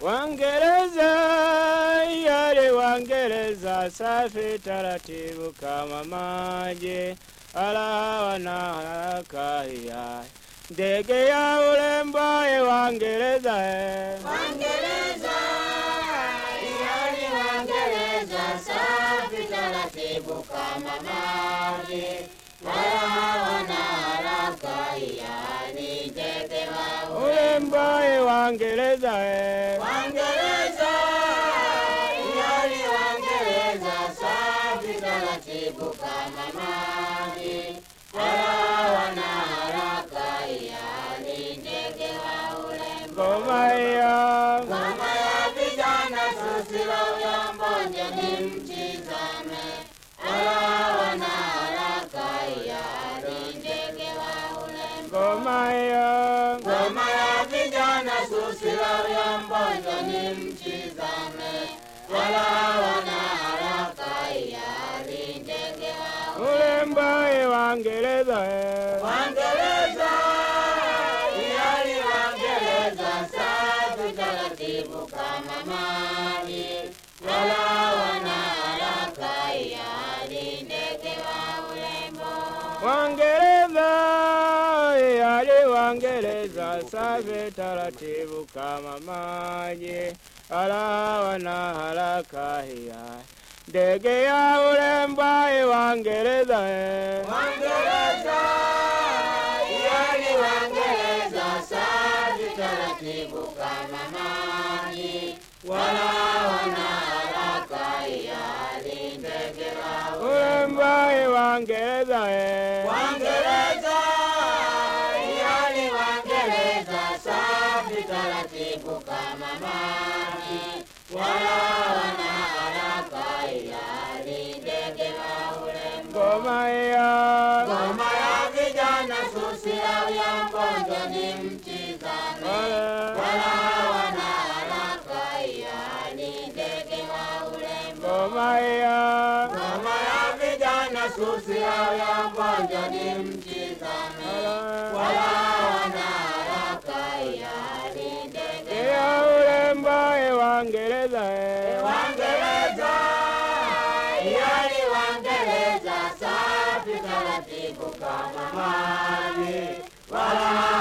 Wangereza yale Wangereza safi taratibu kama maji, ala wana haraka ya ndege ya urembo e Wangereza e. Wangereza, yani Wangereza, safi taratibu kama maji, wala hawana haraka, yani ndege wa urembo e Wangereza e. Wangereza, yani Wangereza, safi taratibu kama maji, wala hawana haraka, yani ndege wa urembo. Ngoma hiyo Ngoma ya vijana susila uyambonje ni mtizame, wala wana haraka yari ndege wa urembo. ngoma hiyo Ngoma ya vijana susila uyambonje ni mtizame, wala wana haraka yari ndege wa urembo e Wangereza e. Wangereza, yani Wangereza, safi taratibu kama maji, wala wana haraka, yani ndege wa urembo. Wangereza yale Wangereza safi taratibu kama maji, ala wana haraka hiya ndege ya urembo e Wangereza e. Wangereza, yani Wangereza, safi taratibu kama maji, wala wana haraka, yani ndege wa urembo. urembo e Wangereza e. Wangereza, yani Wangereza, safi taratibu kama maji, wala wana haraka, yani ndege wa urembo. ngoma hiyo Ngoma ya vijana susila ya mponjo ni mtizame, wala wana haraka, yani ndege wa urembo. ngoma hiyo Ngoma ya vijana susila ya mponjo ni mtizame, wala wana haraka, yani ndege ya urembo e Wangereza e. Wangereza, yani Wangereza, safi taratibu kama maji, wala